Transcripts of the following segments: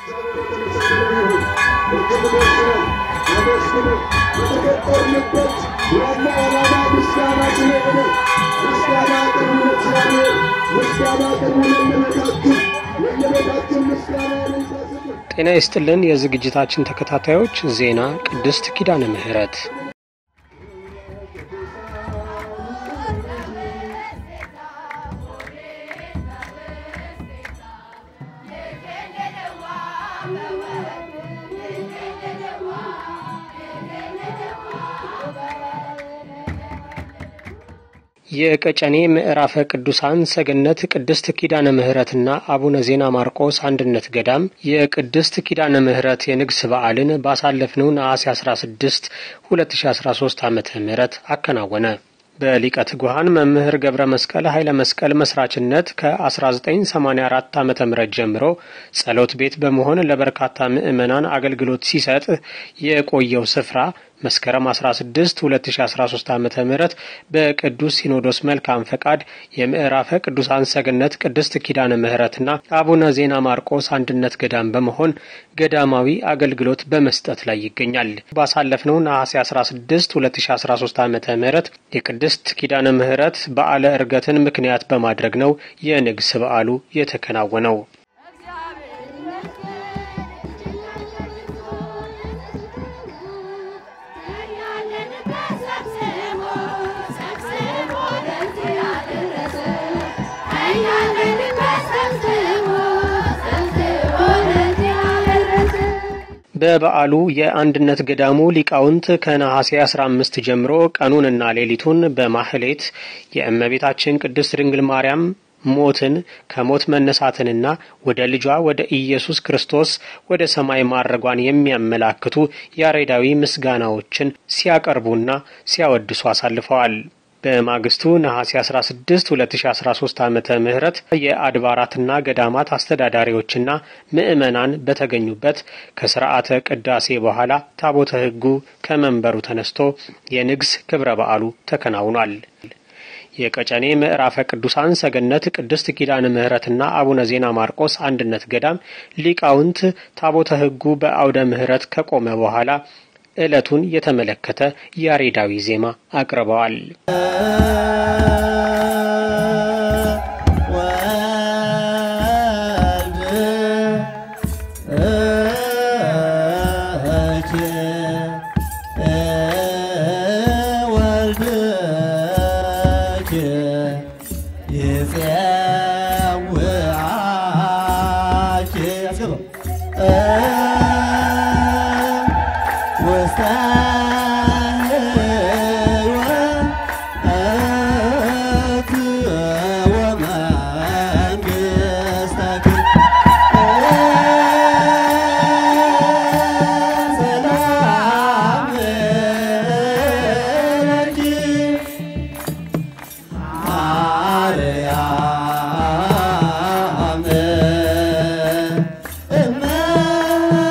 የተፈጠርንበት ዋና ዓላማ ምስጋና ስለሆነ ምስጋና ቅርቡ ለእግዚአብሔር፣ ምስጋና ቅርቡ ለእመቤታችን፣ ለእመቤታችን ምስጋና ለይታስብ ጤና ይስጥልን የዝግጅታችን ተከታታዮች፣ ዜና ቅድስት ኪዳነ ምሕረት የቀጨኔ ምዕራፈ ቅዱሳን ሰገነት ቅድስት ኪዳነ ምሕረትና አቡነ ዜና ማርቆስ አንድነት ገዳም የቅድስት ኪዳነ ምሕረት የንግስ በዓልን ባሳለፍነው ነሐሴ 16 2013 ዓ ም አከናወነ። በሊቀ ትጉሃን መምህር ገብረ መስቀል ኃይለ መስቀል መስራችነት ከ1984 ዓ ም ጀምሮ ጸሎት ቤት በመሆን ለበርካታ ምዕመናን አገልግሎት ሲሰጥ የቆየው ስፍራ መስከረም 16 2013 ዓ ም በቅዱስ ሲኖዶስ መልካም ፈቃድ የምዕራፈ ቅዱሳን ሰገነት ቅድስት ኪዳነ ምሕረትና አቡነ ዜና ማርቆስ አንድነት ገዳም በመሆን ገዳማዊ አገልግሎት በመስጠት ላይ ይገኛል። ባሳለፍነው ነሐሴ 16 2013 ዓ ም የቅድስት ኪዳነ ምሕረት በዓለ ዕርገትን ምክንያት በማድረግ ነው የንግስ በዓሉ የተከናወነው። በበዓሉ የአንድነት ገዳሙ ሊቃውንት ከነሐሴ 15 ጀምሮ ቀኑንና ሌሊቱን በማህሌት የእመቤታችን ቅድስት ድንግል ማርያም ሞትን ከሞት መነሳትንና ወደ ልጇ ወደ ኢየሱስ ክርስቶስ ወደ ሰማይ ማድረጓን የሚያመላክቱ ያሬዳዊ ምስጋናዎችን ሲያቀርቡና ሲያወድሱ አሳልፈዋል። በማግስቱ ነሐሴ 16 2013 ዓመተ ምህረት የአድባራትና ገዳማት አስተዳዳሪዎችና ምዕመናን በተገኙበት ከስርዓተ ቅዳሴ በኋላ ታቦተ ሕጉ ከመንበሩ ተነስቶ የንግስ ክብረ በዓሉ ተከናውኗል። የቀጨኔ ምዕራፈ ቅዱሳን ሰገነት ቅድስት ኪዳነ ምሕረትና አቡነ ዜና ማርቆስ አንድነት ገዳም ሊቃውንት ታቦተ ሕጉ በአውደ ምሕረት ከቆመ በኋላ ዕለቱን የተመለከተ ያሬዳዊ ዜማ አቅርበዋል። Yeah.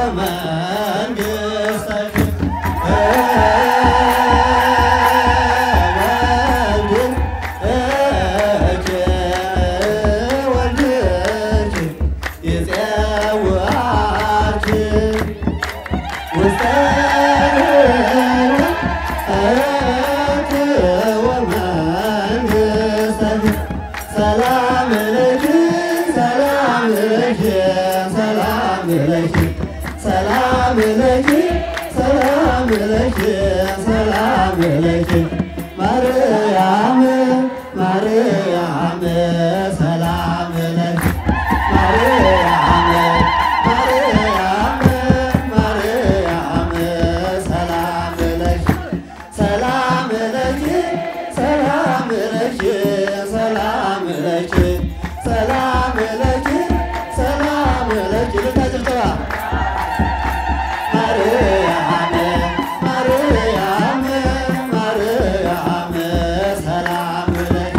ሰላም ለኪ ሰላም ለኪ ሰላም ለኪ ሰላም ለኪ ሰላም ለኪ ሰላም ለኪ ማርያም ማርያም ሰላም ለኪ ማርያም ማርያም ማርያም ሰላም ለኪ ሰላም ለኪ ሰላም ለኪ ሰላም ለኪ ሰላም ለኪ ሰላም ለኪ ልታጭብጨባ ማርያም ማርያም ማርያም ሰላም ለኪ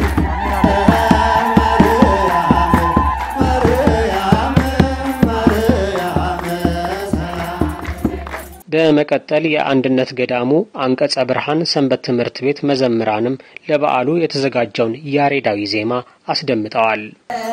ማርያም ማርያም ማርያም ሰላም በመቀጠል የአንድነት ገዳሙ አንቀጸ ብርሃን ሰንበት ትምህርት ቤት መዘምራንም ለበዓሉ የተዘጋጀውን ያሬዳዊ ዜማ አስደምጠዋል።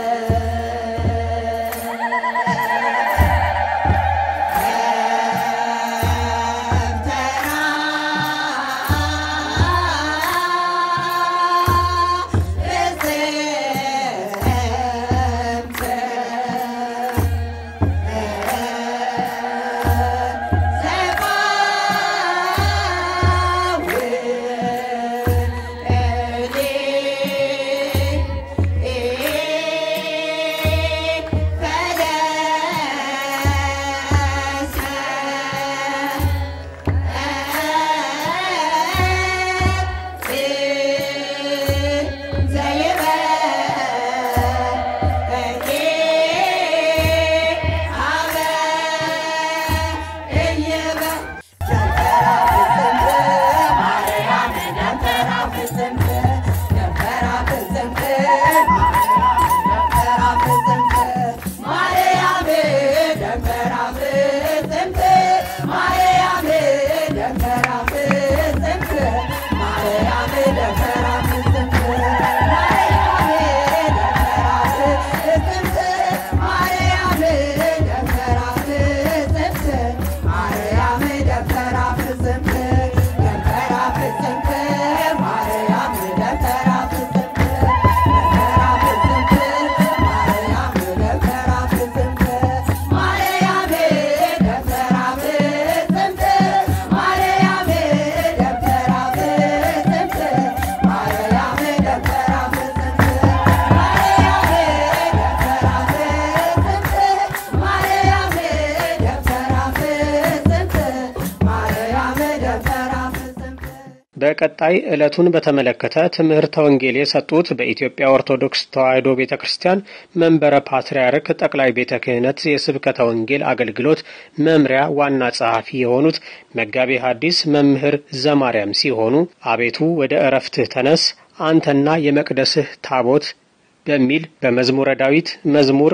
በቀጣይ ዕለቱን በተመለከተ ትምህርተ ወንጌል የሰጡት በኢትዮጵያ ኦርቶዶክስ ተዋሕዶ ቤተ ክርስቲያን መንበረ ፓትርያርክ ጠቅላይ ቤተ ክህነት የስብከተ ወንጌል አገልግሎት መምሪያ ዋና ጸሐፊ የሆኑት መጋቤ ሐዲስ መምህር ዘማርያም ሲሆኑ አቤቱ ወደ እረፍትህ ተነስ አንተና የመቅደስህ ታቦት በሚል በመዝሙረ ዳዊት መዝሙር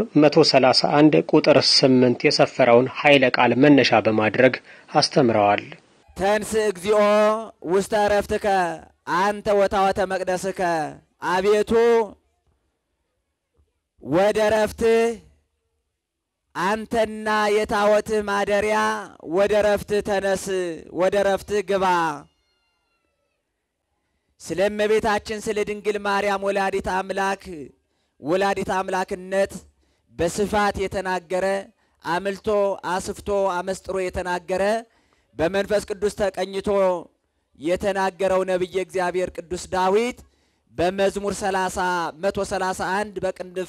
131 ቁጥር 8 የሰፈረውን ኃይለ ቃል መነሻ በማድረግ አስተምረዋል። ተንስ እግዚኦ ውስተ ዕረፍትከ አንተ ወታወተ መቅደስከ፣ አቤቱ ወደ ዕረፍትህ አንተና የታወትህ ማደሪያ ወደ ዕረፍትህ ተነስ፣ ወደ ዕረፍትህ ግባ። ስለ እመቤታችን ስለ ድንግል ማርያም ወላዲት አምላክ ወላዲት አምላክነት በስፋት የተናገረ አምልቶ አስፍቶ አመስጥሮ የተናገረ በመንፈስ ቅዱስ ተቀኝቶ የተናገረው ነቢየ እግዚአብሔር ቅዱስ ዳዊት በመዝሙር 30 131 በቅንድፍ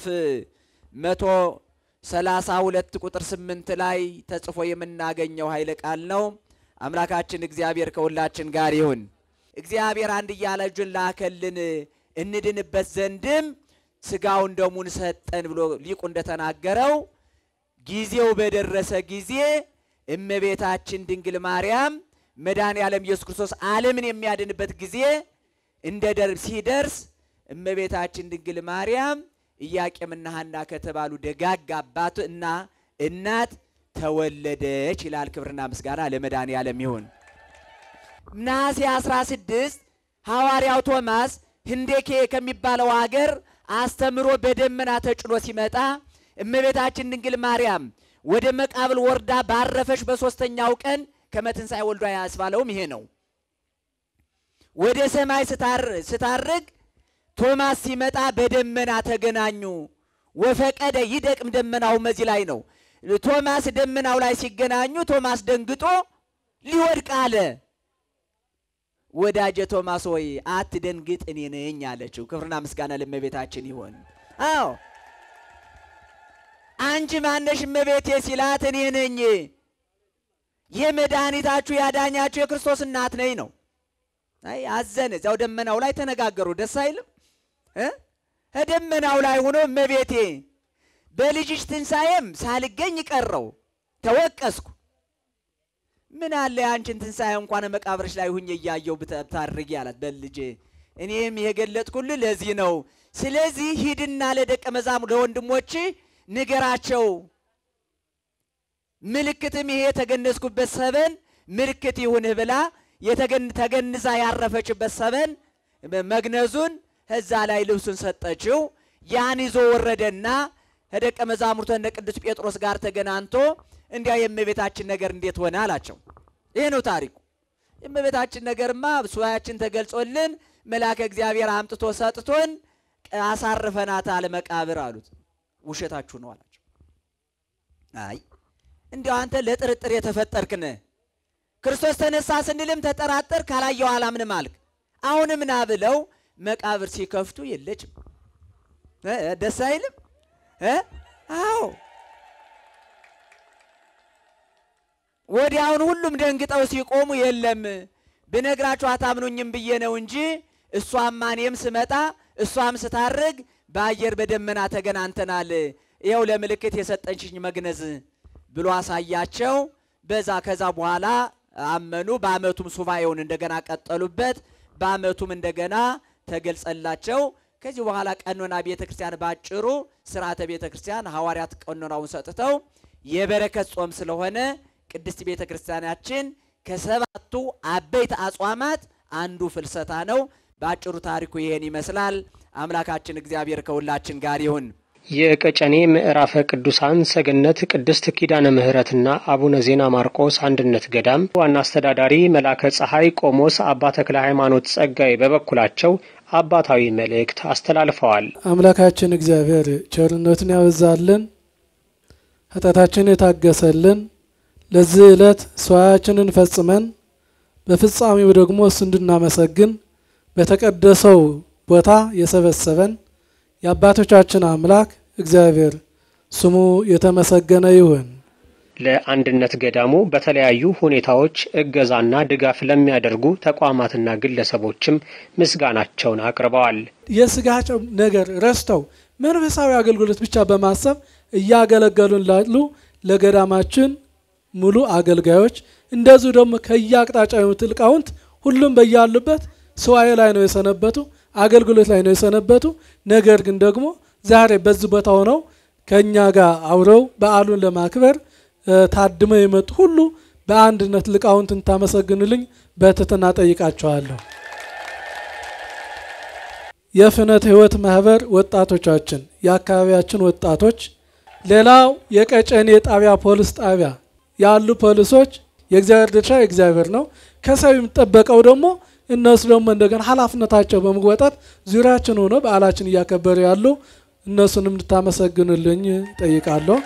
132 ቁጥር 8 ላይ ተጽፎ የምናገኘው ኃይለ ቃል ነው። አምላካችን እግዚአብሔር ከሁላችን ጋር ይሁን። እግዚአብሔር አንድያ ልጁን ላከልን እንድንበት ዘንድም ስጋውን ደሙን ሰጠን ብሎ ሊቁ እንደተናገረው ጊዜው በደረሰ ጊዜ እመቤታችን ድንግል ማርያም መድኃኔ ዓለም ኢየሱስ ክርስቶስ ዓለምን የሚያድንበት ጊዜ እንደ ደርብ ሲደርስ እመቤታችን ድንግል ማርያም ኢያቄምና ሐና ከተባሉ ደጋግ አባት እና እናት ተወለደች ይላል። ክብርና ምስጋና ለመድኃኔዓለም ይሁን። ነሐሴ 16 ሐዋርያው ቶማስ ህንዴኬ ከሚባለው ሀገር አስተምሮ በደመና ተጭኖ ሲመጣ እመቤታችን ድንግል ማርያም ወደ መቃብል ወርዳ ባረፈች በሦስተኛው ቀን ከመትንሣኤ ወልዷ ያስባለውም ይሄ ነው። ወደ ሰማይ ስታርግ ቶማስ ሲመጣ በደመና ተገናኙ። ወፈቀደ ይደቅም ደመናው መዚህ ላይ ነው። ቶማስ ደመናው ላይ ሲገናኙ ቶማስ ደንግጦ ሊወድቅ አለ። ወዳጀ ቶማስ ሆይ አትደንግጥ፣ እኔ ነኝ አለችው። ክብርና ምስጋና ለእመቤታችን ይሆን። አዎ አንቺ ማነሽ እመቤቴ ሲላት እኔ ነኝ የመድኃኒታችሁ ያዳኛችሁ የክርስቶስ እናት ነኝ ነው። አይ አዘነ። እዚያው ደመናው ላይ ተነጋገሩ። ደስ አይልም እ ደመናው ላይ ሆኖ እመቤቴ በልጅሽ ትንሣኤም ሳልገኝ ቀረው ተወቀስኩ። ምን አለ የአንቺን ትንሣኤ እንኳን መቃብርሽ ላይ ሁኜ እያየው ብታርጊ አላት። በልጄ እኔም የገለጥኩልህ ለዚህ ነው። ስለዚህ ሂድና ለደቀ መዛሙርት ለወንድሞች ንገራቸው ምልክትም ይሄ የተገነዝኩበት ሰበን ምልክት ይሁንህ ብላ ተገንዛ ያረፈችበት ሰበን መግነዙን እዛ ላይ ልብሱን ሰጠችው። ያን ይዞ ወረደና ከደቀ መዛሙርቱ እነ ቅዱስ ጴጥሮስ ጋር ተገናኝቶ እንዲያ የእመቤታችን ነገር እንዴት ሆነ አላቸው። ይሄ ነው ታሪኩ። የእመቤታችን ነገርማ ሱባኤያችን ተገልጾልን መልአከ እግዚአብሔር አምጥቶ ሰጥቶን አሳርፈናታል መቃብር አሉት። ውሸታችሁ ነው አላቸው። አይ እንዲያው አንተ ለጥርጥር የተፈጠርክን ክርስቶስ ተነሳ ስንልም ተጠራጠር፣ ካላየው አላምንም አልክ። አሁንም ና ብለው መቃብር ሲከፍቱ የለችም። ደስ አይልም? አዎ ወዲያውን ሁሉም ደንግጠው ሲቆሙ የለም ብነግራችሁ አታምኑኝም ብዬ ነው እንጂ እሷም እኔም ስመጣ እሷም ስታርግ በአየር በደመና ተገናኝተናል። ይኸው ለምልክት የሰጠንሽኝ መግነዝ ብሎ አሳያቸው። በዛ ከዛ በኋላ አመኑ። በአመቱም ሱባኤውን እንደገና ቀጠሉበት። በአመቱም እንደገና ተገልጸላቸው። ከዚህ በኋላ ቀኖና ቤተ ክርስቲያን ባጭሩ ስርዓተ ቤተ ክርስቲያን ሐዋርያት ቀኖናውን ሰጥተው የበረከት ጾም ስለሆነ ቅድስት ቤተ ክርስቲያናችን ከሰባቱ አበይት አጽዋማት አንዱ ፍልሰታ ነው። በአጭሩ ታሪኩ ይሄን ይመስላል። አምላካችን እግዚአብሔር ከሁላችን ጋር ይሁን። የቀጨኔ ምዕራፈ ቅዱሳን ሰገነት ቅድስት ኪዳነ ምሕረትና አቡነ ዜና ማርቆስ አንድነት ገዳም ዋና አስተዳዳሪ መላከ ፀሐይ ቆሞስ አባ ተክለ ሃይማኖት ጸጋይ በበኩላቸው አባታዊ መልእክት አስተላልፈዋል። አምላካችን እግዚአብሔር ቸርነቱን ያበዛልን፣ ኃጢአታችን የታገሰልን፣ ለዚህ ዕለት ሰዋያችንን ፈጽመን በፍጻሜው ደግሞ እሱ እንድናመሰግን በተቀደሰው ቦታ የሰበሰበን የአባቶቻችን አምላክ እግዚአብሔር ስሙ የተመሰገነ ይሁን። ለአንድነት ገዳሙ በተለያዩ ሁኔታዎች እገዛና ድጋፍ ለሚያደርጉ ተቋማትና ግለሰቦችም ምስጋናቸውን አቅርበዋል። የስጋቸው ነገር ረስተው መንፈሳዊ አገልግሎት ብቻ በማሰብ እያገለገሉን ላሉ ለገዳማችን ሙሉ አገልጋዮች እንደዚሁ ደግሞ ከየአቅጣጫው የመጡ ሊቃውንት ሁሉም በያሉበት ስዋዬ ላይ ነው የሰነበቱ፣ አገልግሎት ላይ ነው የሰነበቱ። ነገር ግን ደግሞ ዛሬ በዚህ ቦታ ሆነው ከእኛ ጋር አብረው በዓሉን ለማክበር ታድመው የመጡ ሁሉ በአንድነት ሊቃውንት እንታመሰግኑልኝ በትህትና ጠይቃቸዋለሁ። የፍኖተ ሕይወት ማህበር ወጣቶቻችን፣ የአካባቢያችን ወጣቶች፣ ሌላው የቀጨኔ ጣቢያ ፖሊስ ጣቢያ ያሉ ፖሊሶች የእግዚአብሔር ድርሻ የእግዚአብሔር ነው። ከሰው የሚጠበቀው ደግሞ እነሱ ደግሞ እንደገና ኃላፊነታቸው በመወጣት ዙሪያችን ሆኖ በዓላችን እያከበሩ ያሉ እነሱንም እንድታመሰግኑልኝ ጠይቃለሁ።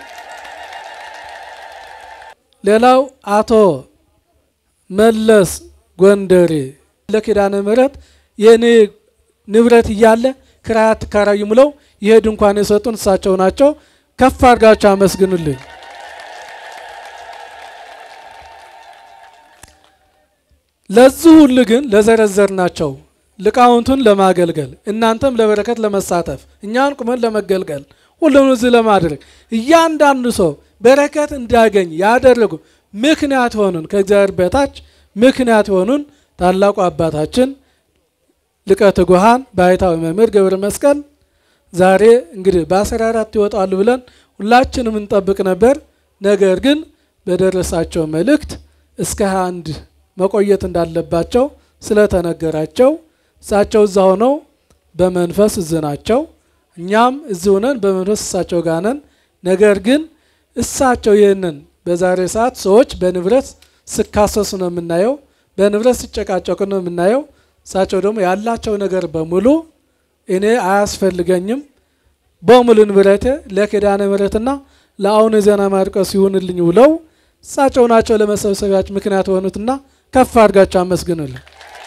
ሌላው አቶ መለስ ጎንደሬ ለኪዳነ ምሕረት የኔ ንብረት እያለ ክራይ አትከራዩ ብለው ይሄ ድንኳን የሰጡን እሳቸው ናቸው። ከፍ አድርጋቸው አመስግኑልኝ። ለዚህ ሁሉ ግን ለዘረዘር ናቸው ሊቃውንቱን ለማገልገል እናንተም ለበረከት ለመሳተፍ እኛን ቁመን ለመገልገል ሁሉም እዚህ ለማድረግ እያንዳንዱ ሰው በረከት እንዲያገኝ ያደረጉ ምክንያት የሆኑን ከእግዚአብሔር በታች ምክንያት የሆኑን ታላቁ አባታችን ሊቀ ትጉሃን ባሕታዊ መምህር ገብረ መስቀል ዛሬ እንግዲህ በአስራ አራት ይወጣሉ ብለን ሁላችንም እንጠብቅ ነበር። ነገር ግን በደረሳቸው መልእክት እስከ 21 መቆየት እንዳለባቸው ስለተነገራቸው እሳቸው እዛ ሆነው በመንፈስ እዚህ ናቸው። እኛም እዚህ ሆነን በመንፈስ እሳቸው ጋር ነን። ነገር ግን እሳቸው ይህንን በዛሬ ሰዓት ሰዎች በንብረት ስካሰሱ ነው የምናየው፣ በንብረት ሲጨቃጨቁ ነው የምናየው። እሳቸው ደግሞ ያላቸው ነገር በሙሉ እኔ አያስፈልገኝም በሙሉ ንብረቴ ለኪዳነ ምሕረትና ለአቡነ ዜና ማርቆስ ይሁንልኝ ብለው እሳቸው ናቸው ለመሰብሰቢያችን ምክንያት የሆኑትና ከፍ አድርጋቸው አመስግኑልን።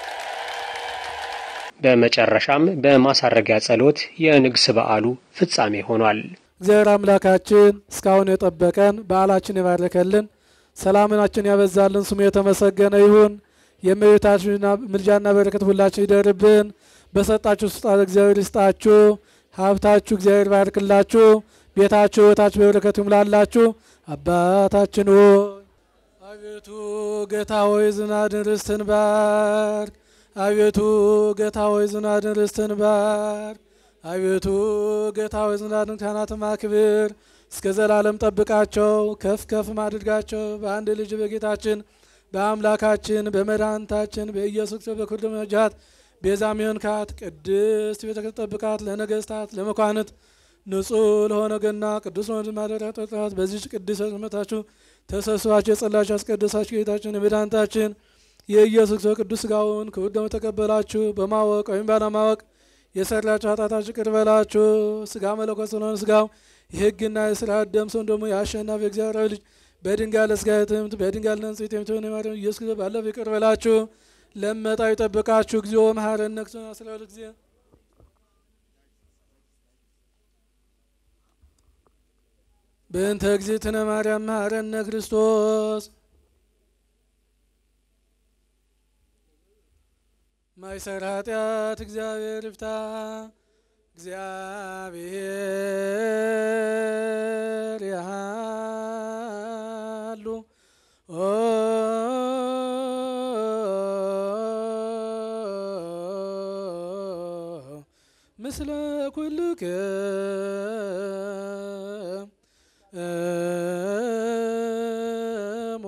በመጨረሻም በማሳረጊያ ጸሎት የንግስ በዓሉ ፍጻሜ ሆኗል። እግዚአብሔር አምላካችን እስካሁን የጠበቀን በዓላችን የባረከልን ሰላምናችን ያበዛልን ስሙ የተመሰገነ ይሁን። የእመቤታችን ምልጃና በረከት ሁላችን ይደርብን። በሰጣችሁ ስጣት እግዚአብሔር ይስጣችሁ። ሀብታችሁ እግዚአብሔር ባርክላችሁ። ቤታችሁ ሕይወታችሁ በበረከት ይሙላላችሁ። አባታችን ሆይ አቤቱ ጌታ ሆይ ዝናድን ርስትን ባርክ። አቤቱ ጌታ ሆይ ዝናድን ርስትን ባርክ። አቤቱ ጌታ ሆይ ዝናድን ካህናትን አክብር። እስከ ዘላለም ጠብቃቸው፣ ከፍ ከፍ አድርጋቸው። በአንድ ልጅ በጌታችን በአምላካችን በመድኃኒታችን በኢየሱስ ክርስቶስ በኩል መጃት ቤዛ ሚሆንካት ቅድስት ቤተ ክርስቲያን ጠብቃት። ለነገስታት ለመኳንት ንጹሕ ለሆነ ገና ቅዱስ ወንድ ማደሪያ ጠጣት። በዚች ቅዱስ መታችሁ ተሰብስባችሁ የጸላችሁ ያስቀደሳችሁ ጌታችን የመድኃኒታችን የኢየሱስ ክርስቶስ ቅዱስ ሥጋውን ክቡር ደሙን ተቀበላችሁ በማወቅ ወይም ባለማወቅ የሰራችሁ ኃጢአታችሁ ይቅር በላችሁ። ሥጋ መለኮት ስለሆነ ሥጋው የሕግና የሥርዓት ደም ሰውን ደግሞ የአሸናፊ እግዚአብሔር ልጅ በድንጋይ ለሥጋ የትምት በድንጋይ ለንጽሕት የምትሆን የማርያም ኢየሱስ ክርስቶስ ባለፈው ይቅር በላችሁ። ለመጣው ይጠብቃችሁ። እግዚኦ መሐረነ ክርስቶስ አስራ ሁለት ጊዜ በእንተ እግዝእትነ ማርያም መሐረነ ክርስቶስ ማይሰር ኃጢአት እግዚአብሔር ይፍታ። እግዚአብሔር ያሉ ምስለ ኩልከ እሞ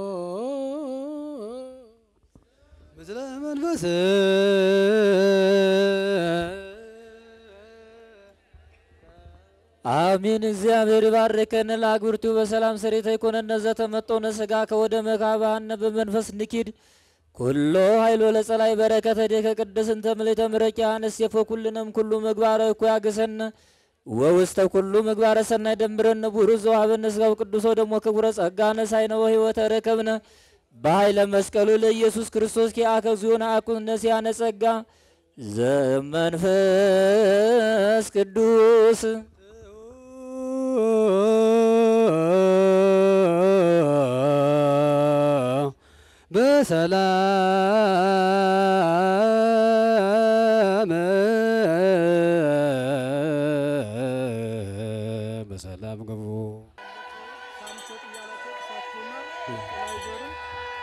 ምስለ መንፈስ አሚን። እግዚአብሔር ይባርከን። ለአግብርቱ በሰላም ሰሬተ ይኮነነ ዘተመጠውነ ስጋ ከወደ መካባነ በመንፈስ ንኪድ ኩሎ ኃይሎ ለጸላይ በረከተ ዴከ ቅድስንተ ምልዕተ ምረቂያን እሴፎ ኩልነም ኩሉ ምግባረ እኮ ያግሰነ ወውስተ ኩሉ ምግባረ ሰናይ ደምረነ ቡሩ ዘዋሃበነ ስጋው ቅዱሶ ደሞ ክቡረ ጸጋነ ሳይነ ወሕይወተ ረከብነ በኃይለ መስቀሉ ለኢየሱስ ክርስቶስ ኪአከ ዚዮን አኩነ ሲያነ ጸጋ ዘመንፈስ ቅዱስ በሰላም በሰላም ግቡ።